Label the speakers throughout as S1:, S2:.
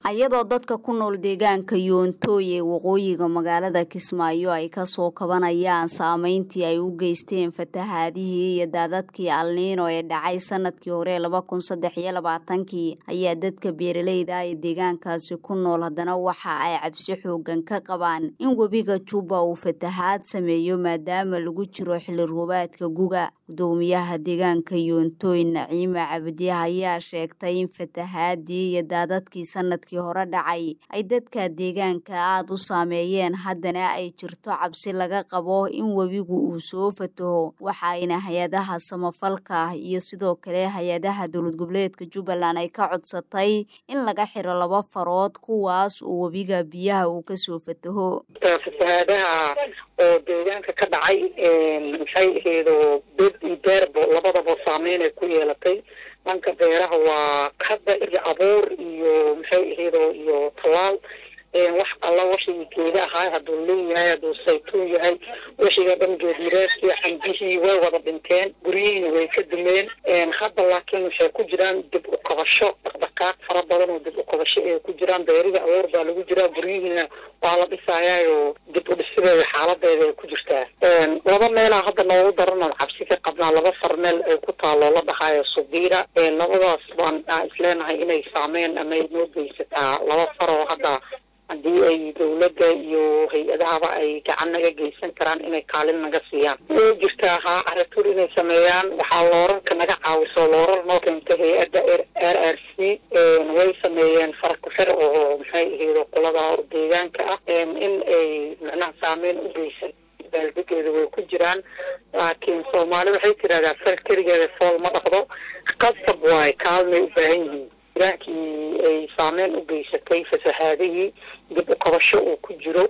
S1: ayadoo dadka ku nool deegaanka yoontoy ee waqooyiga magaalada kismaayo ay kasoo kabanayaan saameyntii ay u geysteen fatahaadihii iyo daadadkii alniino ee dhacay sanadkii hore laba kun saddex iyo labaatankii ayaa dadka beeraleyda ee deegaankaasi ku nool haddana waxa ay cabsi xoogan ka qabaan in webiga juba uu fatahaad sameeyo maadaama lagu jiro xilli roobaadka guga gudoomiyaha deegaanka yoontoy naciima cabdiya ayaa sheegtay in fatahaadii iyo daadadkii sanadkii hore dhacay ay dadka deegaanka aada u saameeyeen haddana ay jirto cabsi laga qabo in webigu uu soo fataho waxaayna hay-adaha samafalka iyo sidoo kale hay-adaha dowlad goboleedka jubbaland ay ka codsatay in laga xiro laba farood kuwaas oo webiga biyaha uu kasoo fataho
S2: fatahaadaha oo deegaanka ka dhacay maxay aheedo bed iyo beerbo labadaba saameyn ay ku yeelatay dhanka beeraha waa hadda iyo abuur iyo maxay aheedo iyo talaal wax alla wixii geeda ahaa hadduu leeyahay hadduu saytuun yahay wixii oo dhan geedmireedkii cambihii way wada dhinteen guryihiina way ka dumeen hadda laakiin waxay ku jiraan dib u kabasho dhaqdhaqaaq fara badan oo dib u kabasho ay ku jiraan beerida abuur baa lagu jiraa guryihiina waa la dhisaayaayo dib u dhisideeda xaaladeeda ay ku jirtaa laba meelaa hadda noogu daranoo cabsi ka qabnaa laba far meel ay ku taalo la dhahaayo subiira labadaas baan isleenahay inay saameen ama ay noo geysataa laba far oo hadda haddii ay dawladda iyo hay-adahaba ay gacan naga geysan karaan inay kaalin naga siiyaan way jirtaa haa caratuur inay sameeyaan waxaa loorarka naga caawiso loorar noo keenta hay-adda r r c way sameeyeen farakuxir oo maxay aheedo qolada deegaanka ah in ay macnaha saameyn u geysan baaldegeeda way ku jiraan laakiin soomaali waxay tirahdaa fal keligeeda fool ma dhaqdo qasab waay kaalmay u baahan yihiin iraankii ay saameyn u geysatay fasahaadihii dib u kabasho uu ku jiro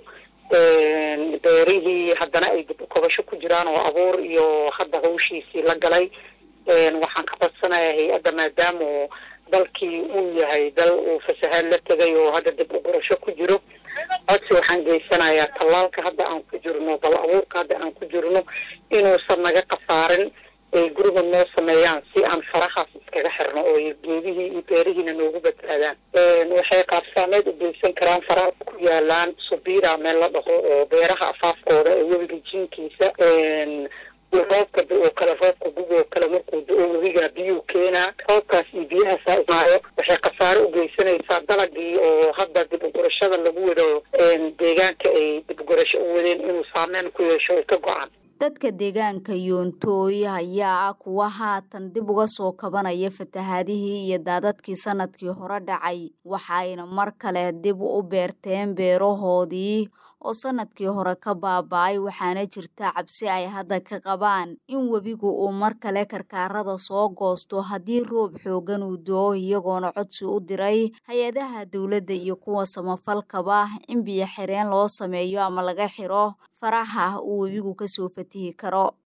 S2: beerihii haddana ay dib u kabasho ku jiraan oo abuur iyo hadda hawshiisii la galay waxaan ka codsanayaa hay-adda maadaama dalkii uu yahay dal uu fasahaad la tegay oo hadda dib u gurasho ku jiro codsi waxaan geysanayaa tallaalka hadda aan ku jirno bal abuurka hadda aan ku jirno inuusan naga khasaarin ay guriga noo sameeyaan si aan farahaas iskaga xirno oo geedihii iyo beerihiina noogu badbaadaan waxay qaabsaameed u geysan karaan faraha ku yaalaan subira meel la dhaho oo beeraha afaafkooda ee webiga jinkiisa roobka oo kale roobka gug oo kale markuu da-o webiga biyuu keenaa roobkaas iyo biyahaasa imaayo waxay khasaare u geysanaysaa dalagii oo hadda dib ugurashada lagu wado deegaanka ay dib ugurasho u wadeen inuu saameyn ku yeesho ay ka go-aan
S1: dadka deegaanka yoontooy ayaa ah kuwa haatan dib uga soo kabanaya fatahaadihii iyo daadadkii sanadkii hore dhacay waxayna mar kale dib u beerteen beerahoodii oo sanadkii hore ka baaba-ay waxaana jirta cabsi ay hadda ka qabaan in webigu uu mar kale karkaarada soo goosto haddii roob xoogan uu do-o iyagoona codsi u diray hay-adaha dowladda iyo kuwa samafalkaba in biyo xireen loo sameeyo ama laga xiro faraha uu webigu kasoo fatihi karo